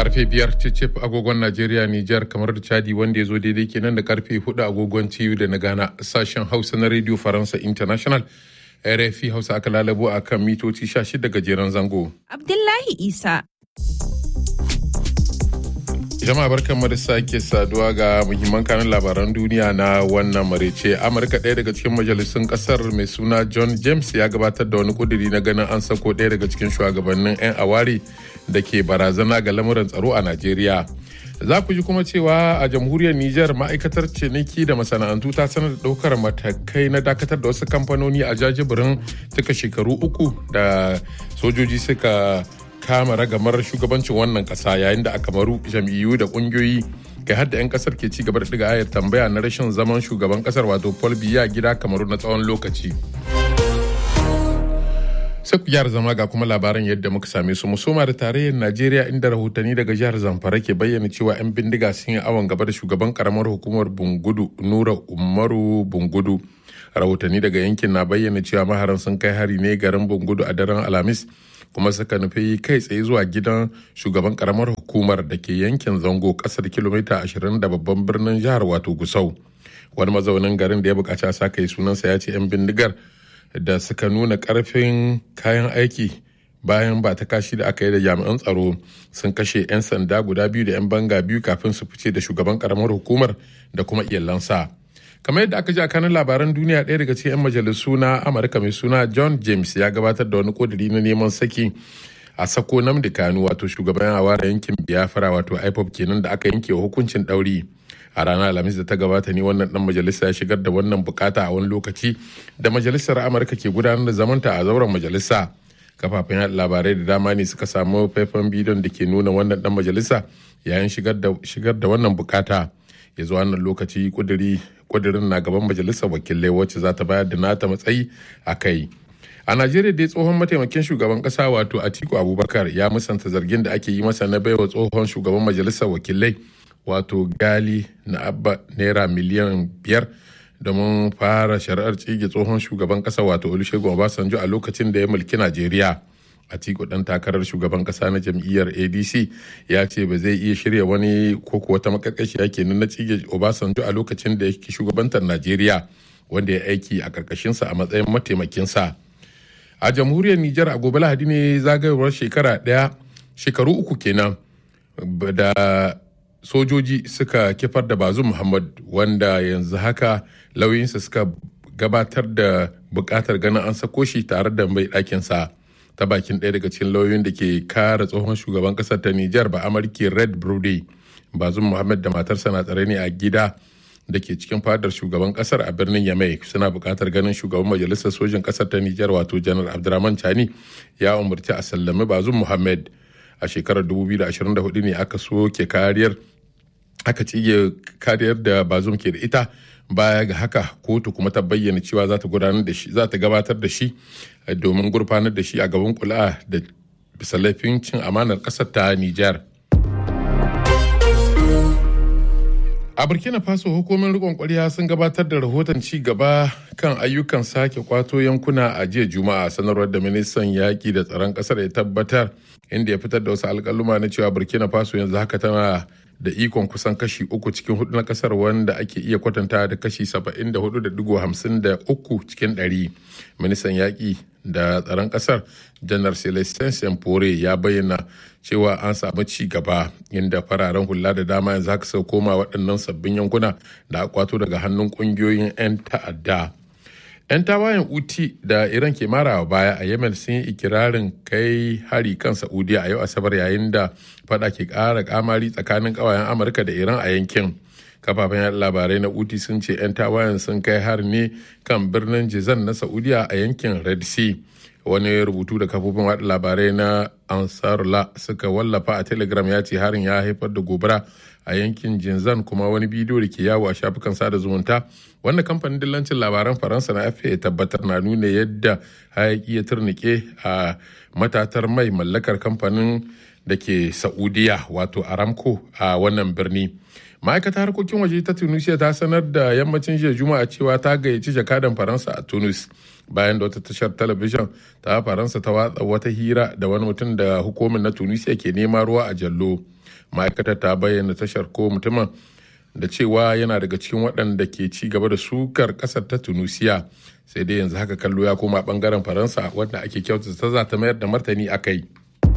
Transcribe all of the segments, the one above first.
karfe biyar cicif agogon najeriya nijar kamar da chadi wanda ya zo daidai kenan da karfe hudu agogon ciyu da na gana sashen hausa na radio faransa international rfi hausa aka lalabo a kan mitoci 16 gajeren zango Abdullahi Isa. jama'a barkan da sake saduwa ga muhimman kanun labaran duniya na wannan marece amurka ɗaya daga cikin majalisun ƙasar mai suna john james ya gabatar da wani kuduri na ganin an sako ɗaya daga cikin shugabannin 'yan awari da ke barazana ga lamuran tsaro a najeriya za ku ji kuma cewa a jamhuriyar niger ma'aikatar ciniki da masana'antu ta sanar da ɗaukar matakai na dakatar da wasu kamfanoni a jajibirin cika shekaru uku da sojoji suka kama ragamar shugabancin wannan kasa yayin da a kamaru jam'iyyu da kungiyoyi kai har da 'yan kasar ke ci gaba da ɗiga ayar tambaya na rashin zaman shugaban kasar wato paul biya gida kamaru na tsawon lokaci sai ku gyara zama ga kuma labaran yadda muka same su musoma da tarayyar najeriya inda rahotanni daga jihar zamfara ke bayyana cewa 'yan bindiga sun yi awon gaba da shugaban karamar hukumar bungudu nura umaru bungudu rahotanni daga yankin na bayyana cewa maharan sun kai hari ne garin bungudu a daren alhamis kuma suka nufi kai tsaye zuwa gidan shugaban karamar hukumar da ke yankin zango kasar kilomita 20 da babban birnin jihar wato gusau wani mazaunin garin da ya bukaci a saka yi sunansa ya ce 'yan bindigar da suka nuna karfin kayan aiki bayan ba ta kashi da aka yi da jami'an tsaro sun kashe 'yan sanda guda biyu da 'yan banga biyu kafin su fice da shugaban karamar hukumar da kuma iyalansa. kamar yadda aka ji a kanin labaran duniya ɗaya daga cikin 'yan majalisu na amurka mai suna john james ya gabatar da wani ƙudiri na neman saki a sako namdi kanu wato shugaban awara yankin biafra wato ipop kenan da aka yanke wa hukuncin ɗauri a ranar alhamis da ta gabata ne wannan dan majalisa ya shigar da wannan bukata a wani lokaci da majalisar amurka ke gudanar da zamanta a zauren majalisa kafafen yaɗa labarai da dama ne suka samu faifan bidiyon da ke nuna wannan dan majalisa yayin shigar da wannan bukata ya zuwa wannan lokaci kuduri kudirin na gaban majalisar wakilai wacce za ta bayar da nata matsayi a kai a najeriya dai tsohon mataimakin shugaban kasa wato atiku abubakar ya musanta zargin da ake yi masa na baiwa tsohon shugaban majalisar wakilai wato gali na abba naira miliyan biyar domin fara shari'ar tsige tsohon shugaban kasa wato olusegun obasanjo a lokacin da ya mulki najeriya Atiku dan takarar shugaban kasa na jam'iyyar ADC ya ce ba zai iya shirya wani ko wata makarkashiya kenan na tsige Obasanjo a lokacin da yake shugabantar Najeriya wanda ya aiki a karkashinsa a matsayin mataimakinsa. A jamhuriyar Nijar a gobe Lahadi ne zagayowar shekara ɗaya shekaru uku kenan da sojoji suka kifar da bazu Muhammad wanda yanzu haka lauyinsa suka gabatar da bukatar ganin an sako shi tare da mai ɗakinsa. ta bakin ɗaya daga cikin lauyoyin da ke kare tsohon shugaban ƙasar ta Nijar ba Amurki Red Brody. Bazum Muhammad da matarsa na tsare ne a gida da ke cikin fadar shugaban ƙasar a birnin Yamai suna buƙatar ganin shugaban majalisar sojin ƙasar ta Nijar wato Janar Abdurrahman Chani ya umarci a sallami Bazum Muhammad a shekarar 2024 ne aka soke kariyar aka tsige kariyar da Bazum ke da ita baya ga haka kotu kuma ta bayyana cewa za ta gudanar da shi za ta gabatar da shi domin gurfanar da shi a gaban kula da bisa laifin cin amanar ƙasar ta Nijar. A Burkina Faso hukumomin rikon kwarya sun gabatar da rahoton ci gaba kan ayyukan sake kwato yankuna a jiya Juma'a sanarwar da ministan yaƙi da tsaron ƙasar ya tabbatar inda ya fitar da wasu alƙaluma na cewa Burkina Faso yanzu haka tana da ikon kusan kashi uku cikin hudu na kasar wanda ake iya kwatanta da kashi 74.53 cikin ɗari. ministan yaƙi da tsaron ƙasar janar celestin sempore ya bayyana cewa an samu ci gaba inda fararen hula da dama yanzu haka sau koma waɗannan sabbin yankuna da akwato daga hannun ƙungiyoyin 'yan ta'adda 'yan tawayen uti da iran ke marawa baya a yemen sun yi ikirarin kai hari kan saudiya a yau asabar yayin da fada ke ƙara kamari tsakanin ƙawayen amurka da iran a yankin kafafen yada labarai na uti sun ce 'yan tawayen sun kai hari ne kan birnin jizan na saudiya a yankin red sea wani rubutu da kafofin wada labarai na ansarla suka wallafa a telegram ya ce harin ya haifar da gobara a yankin jinzan kuma wani bidiyo da ke yawo a shafukan sada zumunta wanda kamfanin dillancin labaran faransa na fa ya tabbatar na nuna yadda hayaki ya turnike a matatar mai mallakar kamfanin da ke saudiya wato aramco a wannan birni ma'aikatar harkokin waje ta tunisia ta sanar da yammacin jiya juma'a cewa ta gayyaci jakadan faransa a tunis bayan da wata tashar talabijin ta faransa ta watsa wata hira da wani mutum da hukumin na tunisia ke nema ruwa a jallo ma'aikatar ta bayyana tashar ko mutumin da cewa yana daga cikin waɗanda ke ci gaba da sukar ƙasar ta tunisia sai dai yanzu haka kallo ya koma ɓangaren faransa wanda ake kyautata za ta mayar da martani a kai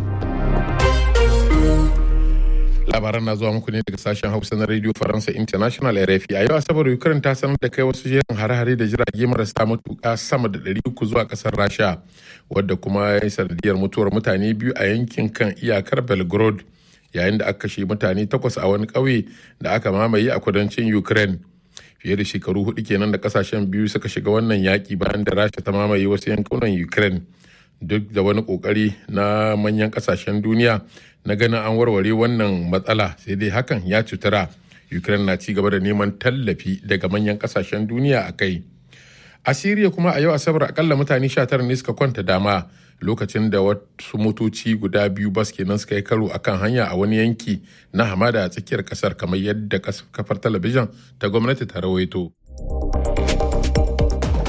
labaran na zuwa muku ne daga sashen hausa na radio faransa international rfi a yau asabar ukraine ta sanar da kai wasu jerin hare-hare da jirage marasa matuƙa sama da 300 zuwa ƙasar rasha wadda kuma ya yi sanadiyar mutuwar mutane biyu a yankin kan iyakar belgrade yayin da aka kashe mutane takwas a wani ƙauye da aka mamaye a kudancin ukraine fiye da shekaru hudu kenan da kasashen biyu suka shiga wannan yaƙi bayan da rasha ta mamaye wasu yankunan ukraine duk da wani ƙoƙari na manyan kasashen duniya na ganin an warware wannan matsala sai dai hakan ya cutura ukraine na ci gaba da neman tallafi daga manyan kasashen duniya a kai a siriya kuma a yau asabar akalla mutane 19 ne suka kwanta dama lokacin da wasu motoci guda biyu bas kenan suka yi karo akan hanya a wani yanki na hamada a tsakiyar kasar kamar yadda kafar talabijin ta gwamnati ta rawaito.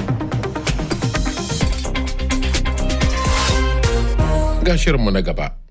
ga shirinmu na gaba.